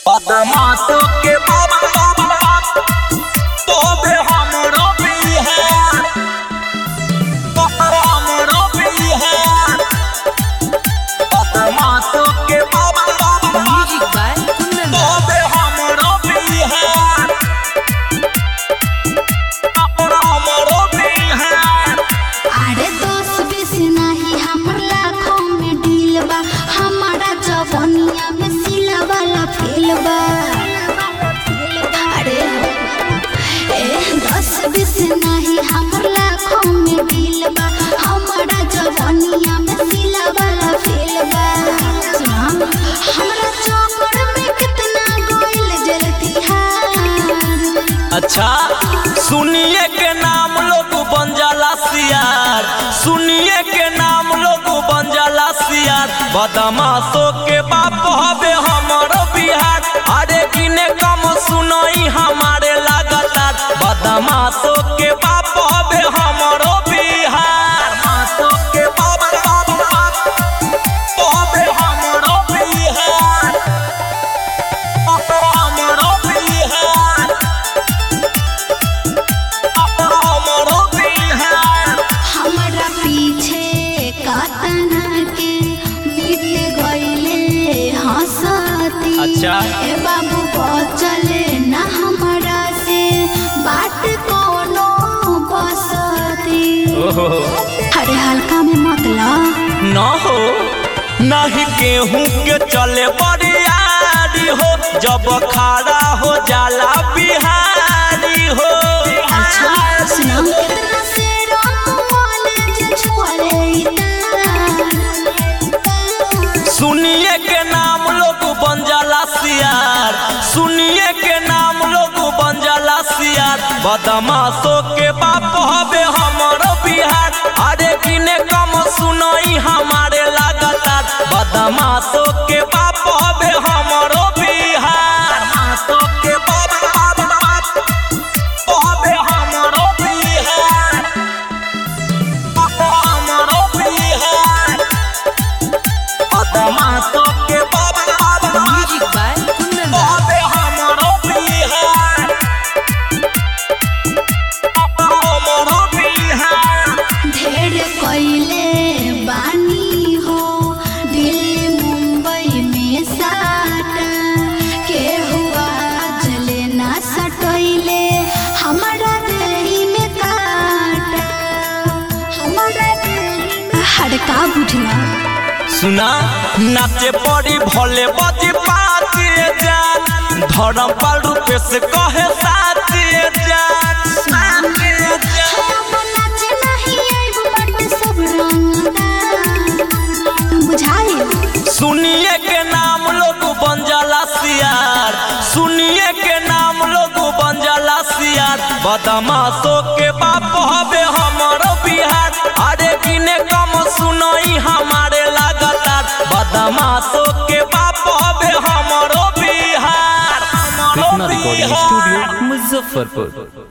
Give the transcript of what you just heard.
बदमाशों के बाबा बाबा तोबे हमरो बिहार हमरो बिहार बदमाशों के बाबा बाबा Music by Kundan Das. तोबे हमरो बिहार हमरो बिहार अरे दस बीस नाही हमर लाखों में डील बा हमारा जवनिया में सिला वाला फेल बा अरे ए दस बीस नाही हमर लाखों में डील बा हमारा जवनिया में सिला वाला फेल बा सुना हमरा चौकड़ में कितना गोइल जलती हार अच्छा सुनिए के नाम लोग बन जाला सियार सुनिए के नाम लोग बन जाला सियार बदमाशों के बाप हवे हमरो बिहार अरे किने कम सुनई हमारे लगातार बदमाशों के बाप हवे हमरो बिहार बदमाशों के बाप बाप बाप हवे हमरो बिहार हमरो बिहार हमरो बिहार हमरा पीछे कातना के बीत गईले हंसती अच्छा। ए बाबू बचले ना हमरा से बात कोनो बसती अरे हल्का में मत ला न हो नहीं गेहूं के चले बरियारी हो जब खड़ा हो जाला बिहारी हो अच्छा सुना कितना से राम कॉलेज छुअले इतना सुनिए के नाम लोग बन जाला सियार सुनिए के नाम लोग बन जाला सियार बदमाशों के बाप हवे हमरो बिहार अरे किने कम सुनई हमारे लगातार बदमाशों के बाप हवे हमरो बिहार बदमाशों के बाप बाप बाप हवे हमरो बिहार हमरो बिहार बदमाशों के बाप बाप Music by Kundan Das. बाबे हमरो बिहार हमरो बिहार ढेर कइले बानी हो दिल्ली मुंबई में साटा के हुआ जले ना सटइले हमारा देही में काटा हमारा देही में हड़का बुझला सुना नाचे पड़ी भले बजी पाती जान धर्म पाल रूपे से कहे साथी जान साथी जान हम नाचे नहीं आइब बट सब रंगदार बुझाई सुनिए के नाम लोग बन जाला सियार सुनिए के नाम लोग बन जाला सियार बदमाशों के बाप हवे हमरो बिहार अरे किने कम सुनई हमारे लगातार बदमाशों के बाप हवे हमरो बिहार हमरो कृष्णा रिकॉर्डिंग बिहार स्टूडियो मुजफ्फरपुर